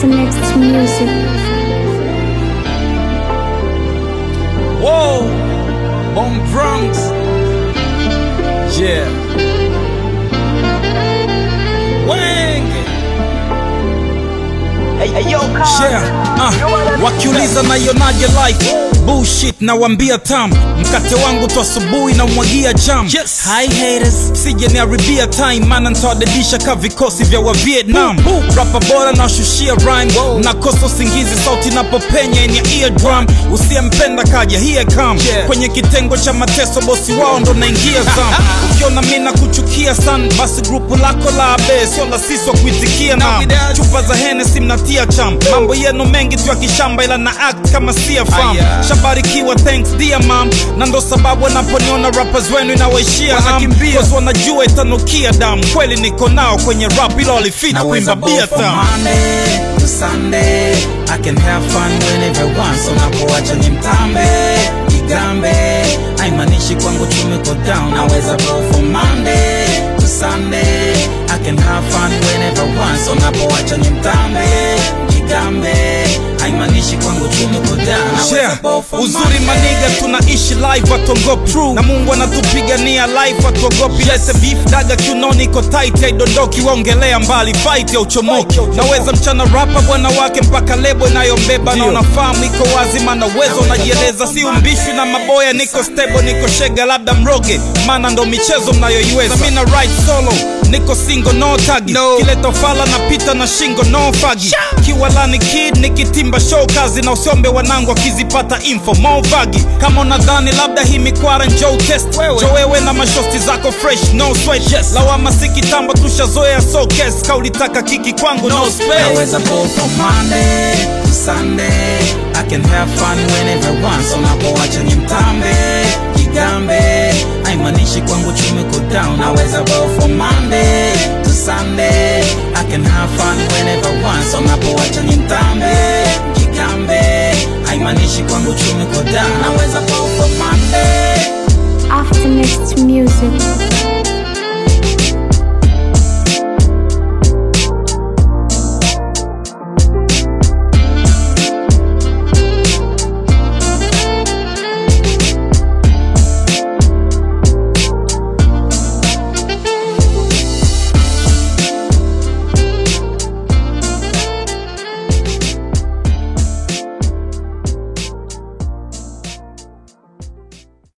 After next music. Whoa, on Bronx. Yeah. Wang. Yeah. Uh, wakiuliza naionaje life bullshit nawambia tam mkate wangu tu asubuhi na umwagia jam yes. Hi haters sije niharibia time mana ntawadedisha ka vikosi vya wa Vietnam rapa bora na washushia rhyme nakosa usingizi sauti napopenya yenye eardrum usiyempenda kaja here come kwenye kitengo cha mateso bosi wao ndo naingia zam ukiona mi na kuchukia san basi grupu lako la abe sio la sisi wa kuitikia na chupa za henesi mnatia cham mambo yenu mengi tu ya kishamba ila na act kama sia fam shabarikiwa thanks dear mam na ndo sababu wanaponiona rappers wenu inawaishia ham Cause wanajua itanukia damu kweli niko nao kwenye rap ila walifita kuimba bia from tam Monday to Sunday I can have fun whenever I want so napoacha ni mtambe igambe haimaanishi kwangu tumeko down naweza go from Monday to Sunday I can have fun whenever I want so napoacha ni mtambe igambe haimaanishi kwangu tumeko down naweza Yeah. go from uzuri Monday maniga tunaishi live watuogopi na mungu anatupigania live watuogopi lete beef daga kiunoni iko tight haidondoki waongelea mbali fight ya uchomoki naweza mchana rapa bwana wake mpaka lebo inayombeba na unafahamu iko wazi maana uwezo unajieleza si umbishwi na maboya niko stable niko shega labda mroge maana ndo michezo mnayoiweza mi na right solo niko single no tagi no. kileta fala na pita na shingo no fagi kiwalani kid nikitimba show kazi na usiombe wanangu akizipata info mo vagi kama unadhani labda hii mikwara njoo test jo wewe na mashosti zako fresh no sweat yes. lawama si kitambo tushazoea so kes kaulitaka kiki kwangu no space Naweza go from Monday to Sunday I can have fun whenever I want So napoacha ni mtambe Kigambe Haimaanishi kwangu tumeko down Naweza go from Monday to Sunday I can have fun whenever I want So napoacha ni mtambe Kigambe Haimaanishi kwangu tumeko down Naweza go from Monday After next music.